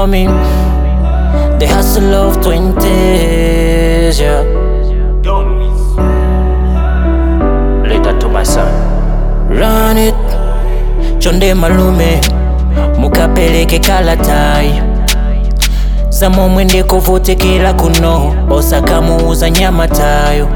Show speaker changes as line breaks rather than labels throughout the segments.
call me the hustle of 20s, yeah. Later to my son. Run it, chonde malume, mukapeleke kalatai zamomwe ndikuvutikira kuno osakamuuza nyama tayo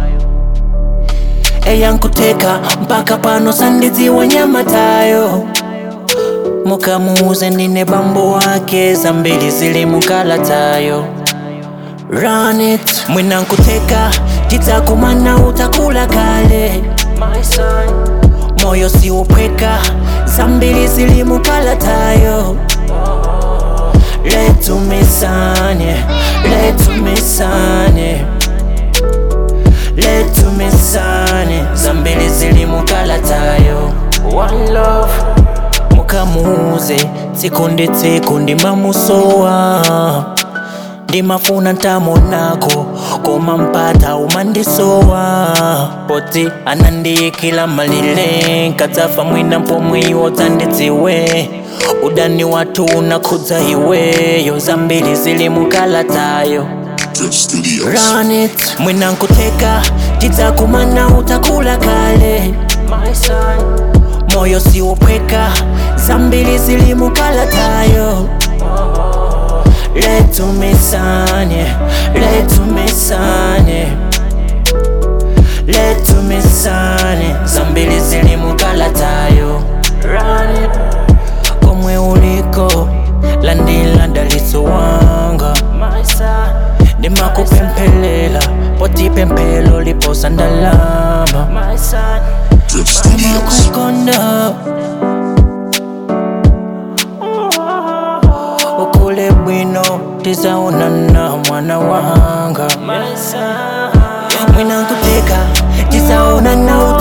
eyankuteka mpaka pano sandidziwa nyama tayo mukamuuze ndine bambo wake zambiri zili mukalatayo Run it mwinankuteka tidzakumana utakula kale My son. moyo siwopweka zambiri zili mukalatayo letumesane letumesane letumesane zambiri zili mukalatayo One love mukamuuze tsiku ndi tsiku ndimamusowa ndimafuna ntamonako koma mpata umandisowa poti anandiyikila malile nkadzafa mwina mpomwiwo dzandidziwe udani wathu unakhudza iweyo zambiri zili mukalatayo
Drip Studios.
Run it mwina nkuteka tidzakumana utakula kale My son. moyo siwopweka zambiri zili mukalatayo letumesane letumesane letumesane zambiri zili mukalatayo Run it. komwe uliko landila ndalitso wanga ndimakupemphelela poti pemphelo liposa ndalama
Drip Studios.
kukonda ukule bwino tizaonana mwana wanga mwina nkuteka tizaonana